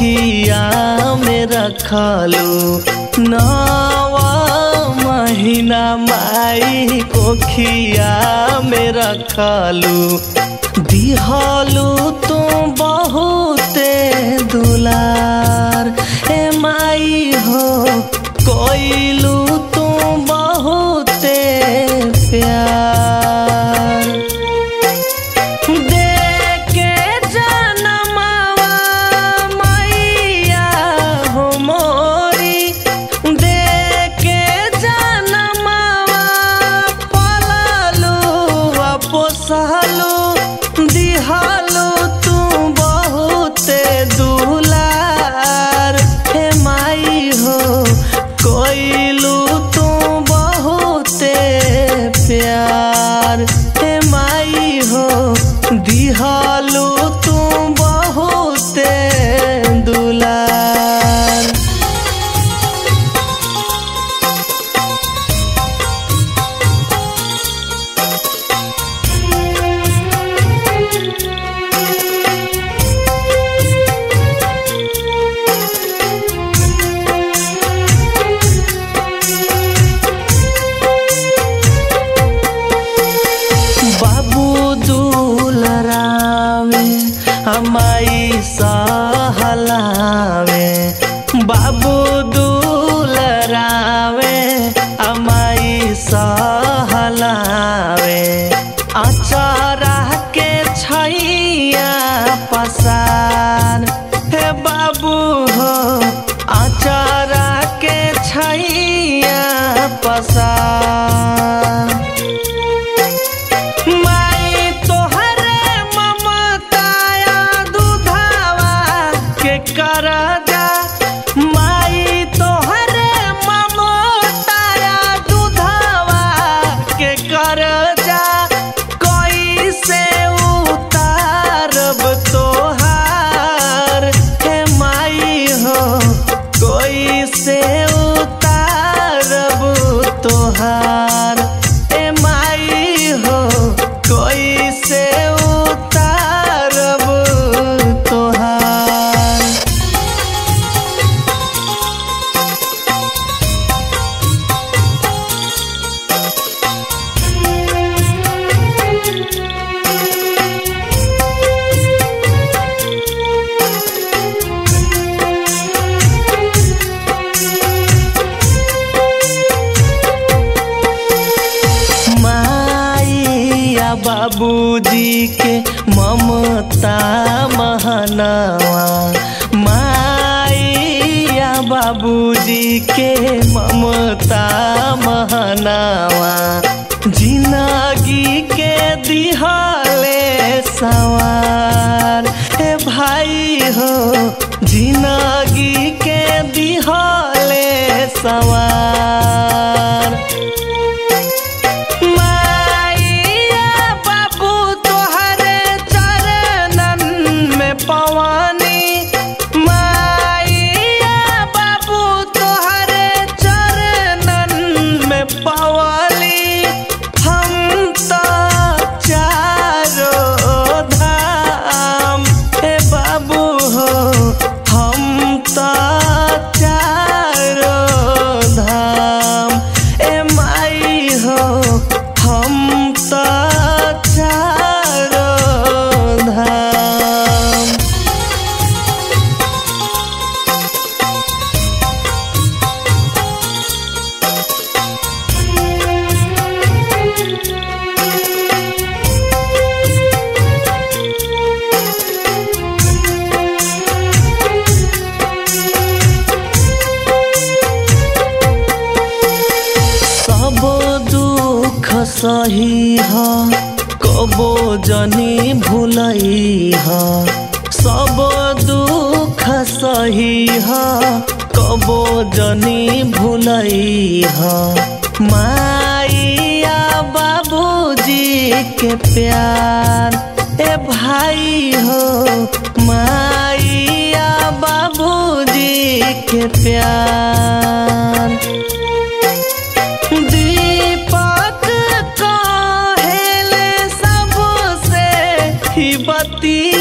कोखिया में रखलू नवा महीना माई कोखिया में रखलू दिहलू तू बहुते दुलार ए माई हो कोइलू तू बहुते प्यार देके जनमवा मैया हो मोरी देके जनमवा पललू आ पोसलू दिहलू तू बहुते दुलार हे माई हो कोइलू तू बहुते प्यार हे माई हो दिहलू तू बहुते दुलार बाबू दुलरावे हमाई सहलावे बाबू दुलरावे हमाई सहलावे अचारा के छैया पसार हे बाबू हो अचारा के छैया पसार माई तोहरे ममताया दुधावा के करजा माई तोहरे ममताया दुधावा के करजा कैसे उतारब तोहार हे माई हो कैसे उतारब तोहार ए माई हो कैसे उतारब तोहार माइया बाबूजी के ममता महनवा माइया बाबूजी के ममता महनवा जिंदगी के दिहले सवार हे भाई हो जिंदगी के दिहले सवार माइया बाबू तोहरे चरणन में पवानी माइया बाबू तोहरे चरणन में पवाली हम तो चारो धाम हे बाबू हो हम तो चारो धाम ए माई हो हम तो चारो धाम सब दुख सही ह कबो जनी भूलई ह सब दुख सही ह कबो जनी भूलई ह माइया बाबूजी के प्यार ए भाई हो माइया बाबूजी के प्यार दीपक कहेले सबसे ही बती